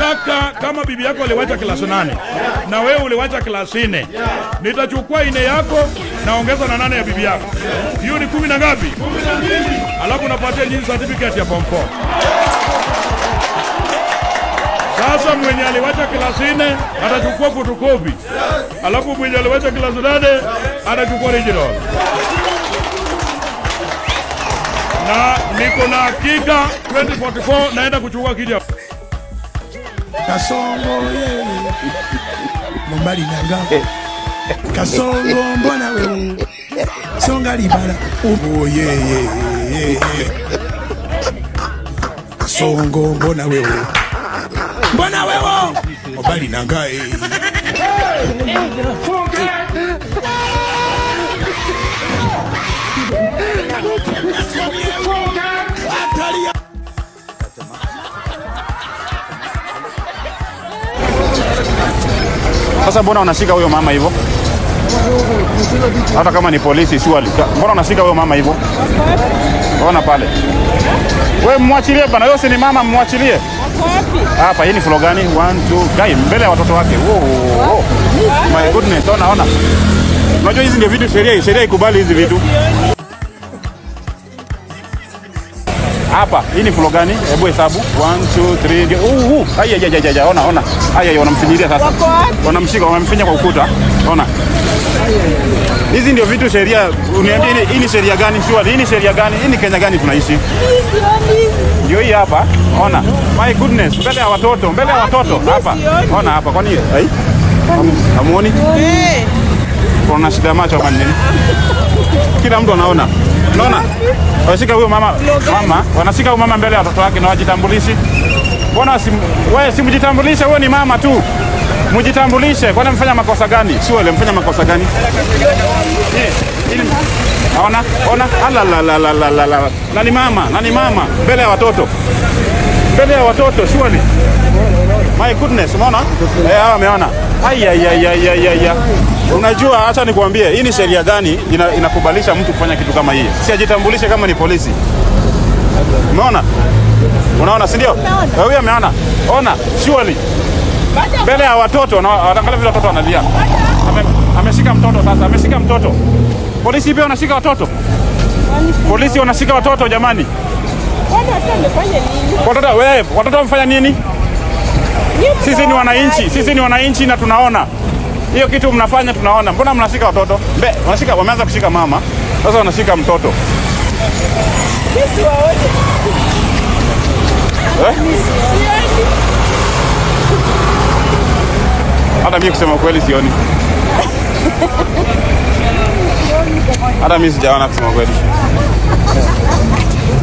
nataka kama bibi yako aliwacha klasi nane na wewe uliwacha klasi nne, nitachukua ine yako naongeza na nane ya bibi yako, hiyo ni kumi na ngapi? Alafu napatia nyinyi certificate ya form 4. Sasa mwenye aliwacha klasi nne atachukua photocopy, alafu mwenye aliwacha klasi nane atachukua original. Na niko na hakika 2044 naenda kuchukua kiti ya kasongo yeye mombali nanga kasongo mbona wewe songa libala ubo yeye kasongo mbona wewe mbona wewe mombali nanga eh. Sasa mbona unashika huyo mama hivyo? Hata kama ni polisi surely. Mbona unashika huyo mama hivyo? Ona pale. We mwachilie bana, yeye si ni mama, mwachilie. Hapa hii ni floor gani? 1 2 guy mbele ya watoto wake. Wow, wow. My goodness, ona ona. Unajua hizi ndio vitu sheria sheria ikubali hizi vitu. Hapa hii ni floor gani? Hebu hesabu 1 2 3 ndio. Uh, uh. Aya ya ya ya ona ona. Aya ya wanamfinyilia sasa. Wanamshika wamemfinya kwa ukuta. Ona. Hizi ndio vitu sheria. Uniambie hii- hii ni sheria gani? Sure, hii ni sheria gani? Hii ni Kenya gani tunaishi? Ndio hii hapa. Ona. My goodness, mbele ya watoto, mbele ya watoto hapa. Ona hapa. Kwani ai? Hamu- Hamuoni? Kuna shida ya macho ama ni nini? Kila mtu anaona. Unaona? Wanashika huyo mama, mama, wanashika huyo mama mbele ya watoto wake na wajitambulishi. Mbona si wewe simjitambulishe, wewe ni mama tu. Mjitambulishe, kwani mfanya makosa gani? Si wewe mfanya makosa gani? Hii- hii ni- Ona, ona, ala la la la la la la. Na ni mama, na ni mama mbele ya watoto. Mbele ya watoto, surely. My goodness, umeona? Eh, hawa ameona. Ai ai ai ai ai ai. ai. Unajua, acha nikwambie, hii ni sheria gani ina, inakubalisha mtu kufanya kitu kama hii? Si ajitambulishe kama ni polisi. Umeona? Unaona, si ndio? Eh, Huyu ameona. Ona, surely. Mbele ya watoto, na angalia vile watoto wanalia. Ame, ameshika mtoto sasa, ameshika mtoto. Polisi pia wanashika watoto. Polisi wanashika watoto jamani. Watoto wewe, watoto wamefanya nini? Sisi ni wananchi, sisi ni wananchi na tunaona hiyo kitu mnafanya, tunaona. Mbona mnashika watoto? Mbe, wanashika, wameanza kushika mama, sasa wanashika mtoto eh? Hata mimi kusema kweli sioni, hata mimi sijaona kusema kweli.